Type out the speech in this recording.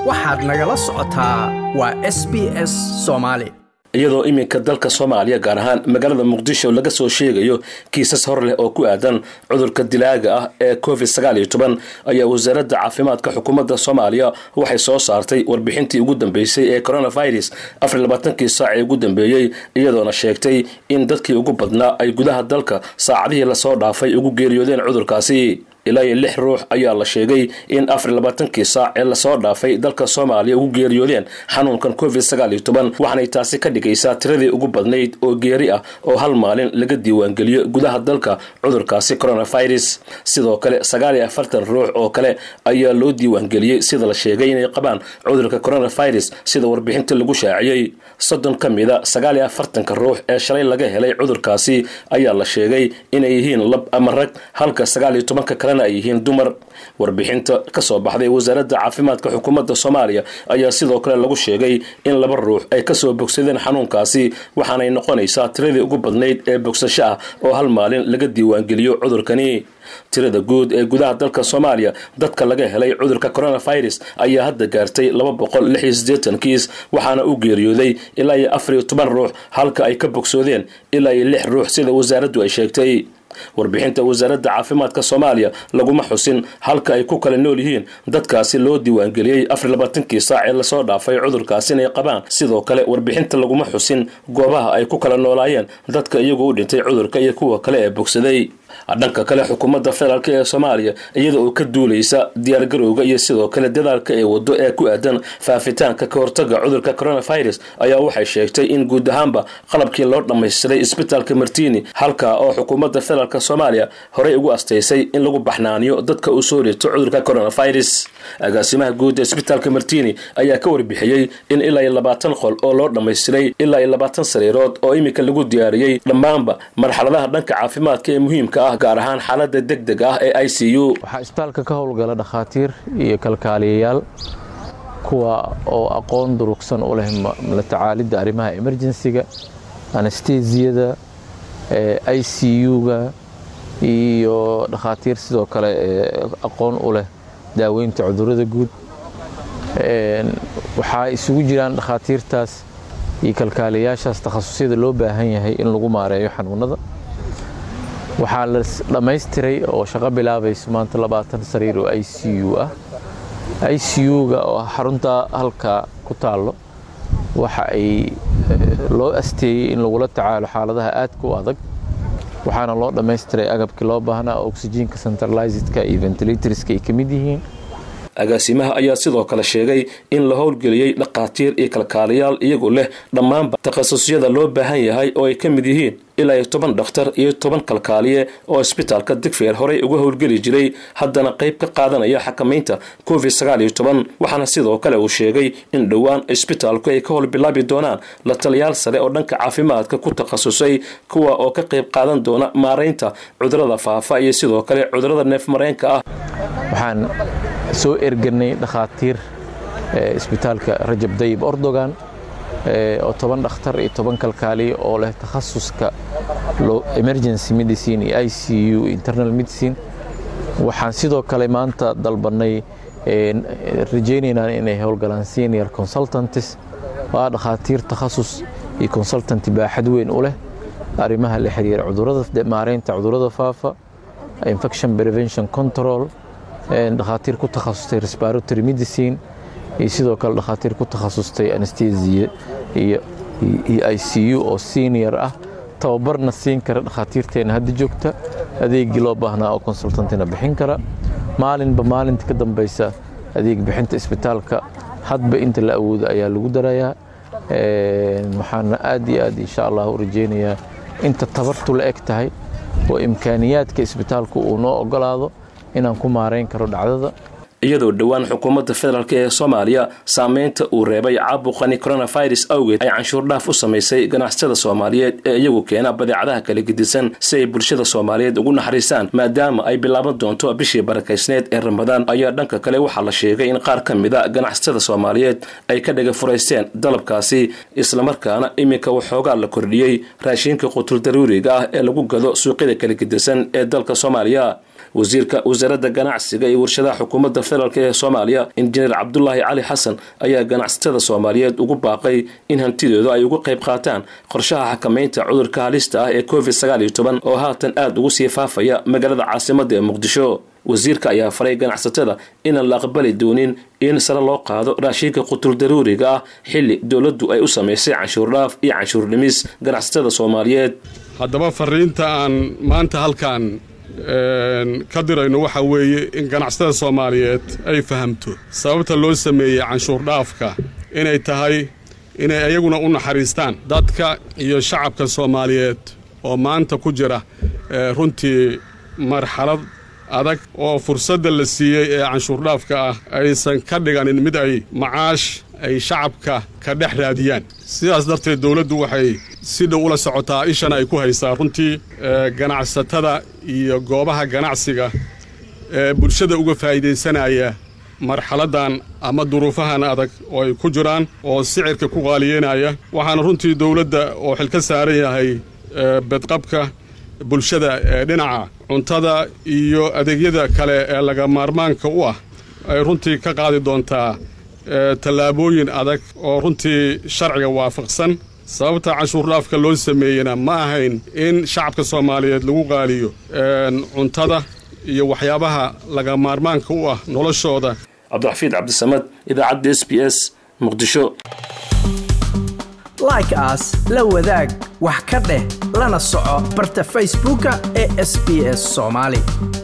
waxaad nagala socotaa waa s b s soomaali iyadoo iminka dalka soomaaliya gaar ahaan magaalada muqdisho laga soo sheegayo kiisas hor leh oo ku aadan cudurka dilaaga ah ee covid sagaal iyo toban ayaa wasaaradda caafimaadka xukuumadda soomaaliya waxay soo saartay warbixintii ugu dambeysay ee coronavirus afar labaatankii saac ee ugu dambeeyey iyadoona sheegtay in dadkii ugu badnaa ay gudaha dalka saacadihii lasoo dhaafay ugu geeriyoodeen cudurkaasi ilaa iyo lix ruux ayaa la sheegay in afar labaatankii saac ee lasoo dhaafay dalka soomaaliya ugu geeriyoodeen xanuunkan covid sagaal iyo toban waxaanay taasi ka dhigaysaa tiradii ugu badnayd oo geeri ah oo hal maalin laga diiwaangeliyo gudaha dalka cudurkaasi coronavirus sidoo kale sagaal iyo afartan ruux oo kale ayaa loo diiwaangeliyey sida la sheegay inay qabaan cudurka coronavirus sida warbixinta lagu shaaciyey soddon ka mida sagaal iyo afartanka ruux ee shalay laga helay cudurkaasi ayaa la sheegay inay yihiin lab ama rag halka sagaal iyo tobanka kale ay yihiin dumar warbixinta kasoo baxday wasaaradda caafimaadka xukuumadda soomaaliya ayaa sidoo kale lagu sheegay in laba ruux ay kasoo bogsadeen xanuunkaasi waxaanay noqonaysaa tiradii ugu badnayd ee bogsasho ah oo hal maalin laga diiwaangeliyo cudurkani tirada guud ee gudaha dalka soomaaliya dadka laga helay cudurka coronavirus ayaa hadda gaartay laba boqol lix iyo siddeetan kiis waxaana u geeriyooday ilaa iyo afar iyo toban ruux halka ay ka bogsoodeen ilaa iyo lix ruux sida wasaaraddu ay sheegtay warbixinta wasaaradda caafimaadka soomaaliya laguma xusin halka ay ku kala nool yihiin dadkaasi loo diiwaangeliyey afar labaatankii saac ee lasoo dhaafay cudurkaasi inay qabaan sidoo kale warbixinta laguma xusin goobaha ay ku kala noolaayeen dadka iyagu u dhintay cudurka iyo kuwa kale ee bogsaday dhanka kale xukuumadda federaalk ee soomaaliya iyada oo ka duulaysa diyaargarowga iyo sidoo kale dadaalka ee wado ee ku aadan faafitaanka ka hortaga cudurka coronavirus ayaa waxay sheegtay in guud ahaanba qalabkii loo dhammaystiray isbitaalka martini halka oo xukuumadda federaalk soomaaliya horey ugu astaysay in lagu baxnaaniyo dadka uu soo rito cudurka coronavirus agaasimaha guud ee isbitaalka martini ayaa ka warbixiyey in ilaa iyo labaatan qol oo loo dhammaystiray ilaa iyo labaatan sariirood oo iminka lagu diyaariyey dhammaanba marxaladaha dhanka caafimaadka ee muhiimka ah gaar ahaan xaalada deg deg ah ee i c u waxaa isbitaalka ka howlgala dhakhaatiir iyo kalkaaliyayaal kuwa oo aqoon durugsan u leh la tacaalidda arrimaha emerjensiga anestesiyada i c u-ga iyo dhakhaatiir sidoo kale aqoon u leh daaweynta cudurrada guud waxaa isugu jiraan dhakhaatiirtaas iyo kalkaaliyayaashaas takhasusyada loo baahan yahay in lagu maareeyo xanuunada waxaa la dhammaystiray oo shaqo bilaabayso maanta labaatan sariir oo i c u ah i c u-ga oo xarunta halka ku taallo waxa ay loo asteeyey in lagula tacaalo xaaladaha aadka u adag waxaana loo dhammaystiray agabkii loo baahnaa oxyjiinka centralizedka iyo ventilatorska ay ka mid yihiin agaasimaha ayaa sidoo kale sheegay in la howlgeliyey dhakhaatiir iyo kalkaaliyaal iyagoo leh dhammaanba takhasusyada loo baahan yahay oo ay ka mid yihiin ilaa iyo toban dhakhtar iyo toban kalkaaliye oo isbitaalka digfeer horey uga howlgeli jiray haddana qayb ka qaadanaya xakamaynta covid sagaal iyo toban waxaana sidoo kale uu sheegay in dhowaan isbitaalku ay ka howlbilaabi doonaan la taliyaal sare oo dhanka caafimaadka ku takhasusay kuwa oo ka qayb qaadan doona maaraynta cudurada faafa iyo sidoo kale cudurada neefmareenka ah waxaan soo erganay dhakhaatiir isbitaalka rajab dayib ordogan oo toban dhakhtar iyo toban kalkaaliye oo leh takhasuska emergency medicine iyo i c u internal medicine waxaan sidoo kale maanta dalbanay rajaynaynaa inay howlgalaan senior consultants oo ah dhakhaatiir takhasus iyo consultant baaxad weyn u leh arrimaha la xiriira cudurada maareynta cudurada faafa infection prevention control dhakhaatiir ku takhasustay respiratory medicine iyo sidoo kale dhakhaatiir ku takhasustay anestesia iyo i c u oo senior ah tababarna siin kara dhakhaatiirteena hadda joogta adeegii loo baahnaa oo consultantina bixin kara maalinba maalinta ka dambaysa adeeg bixinta isbitaalka hadba inta la awoodo ayaa lagu darayaa waxaana aad iyo aad insha allah u rajaynayaa inta tabartu la eg tahay oo imkaaniyaadka isbitaalku uu noo ogolaado inaan ku maarayn karo dhacdada iyadoo dhowaan xukuumadda federaalk ee soomaaliya saameynta uu reebay caabuqani coronavirus awgeed ay canshuur dhaaf u samaysay ganacsatada soomaaliyeed ee iyagu keena badeecadaha kala gedisan si ay bulshada soomaaliyeed ugu naxariistaan maadaama ay bilaaban doonto bishii barakaysneed ee ramadaan ayaa dhanka kale waxaa la sheegay in qaar ka mida ganacsatada soomaaliyeed ay ka dhaga furaysteen dalabkaasi islamarkaana iminka waxoogaa la kordhiyey raashiinka qutul daruuriga ah ee lagu gado suuqyada kala gedisan ee dalka soomaaliya wasiirka wasaaradda ganacsiga iyo warshadaha xukuumadda federaalk ee soomaaliya injineer cabdulaahi cali xasan ayaa ganacsatada soomaaliyeed ugu baaqay in hantidooda ay uga qayb qaataan qorshaha xakamaynta cudurka halista ah ee covid sagaal iyo toban oo haatan aada ugu sii faafaya magaalada caasimadda ee muqdisho wasiirka ayaa faray ganacsatada inaan la aqbali doonin in sare loo qaado raashinka qutul daruuriga ah xilli dowladdu ay u samaysay canshuur dhaaf iyo canshuur dhimis ganacsatada soomaaliyeed haddaba fariinta aan maanta halkan ka dirayno waxaa weeye in ganacsatada soomaaliyeed ay fahamto sababta loo sameeyey canshuur dhaafka inay tahay inay iyaguna u naxariistaan dadka iyo shacabka soomaaliyeed oo maanta ku jira runtii marxalad adag oo fursadda la siiyey ee canshuurdhaafka ah aysan ka dhiganin mid ay macaash ay shacabka ka dhex raadiyaan sidaas darteed dowladdu waxay si dhow ula socotaa ishana ay ku haysaa runtii ganacsatada iyo goobaha ganacsiga ee bulshada uga faa'iidaysanaya marxaladdan ama duruufahan adag oo ay ku jiraan oo sicirka ku qaaliyeynaya waxaana runtii dowladda oo xil ka saaran yahay bedqabka bulshada ee dhinaca cuntada iyo adeegyada kale ee laga maarmaanka u ah ay runtii ka qaadi doontaa tallaabooyin adag oo runtii sharciga waafaqsan sababta canshuurdhaafka loo sameeyena ma ahayn in shacabka soomaaliyeed lagu qaaliyo cuntada iyo waxyaabaha laga maarmaanka u ah noloshooda cabdiraxfiid cabdisamad idaacadda s b s muqdisho like aas la wadaag wax ka dheh lana soco barta facebooka ee sb s soomaali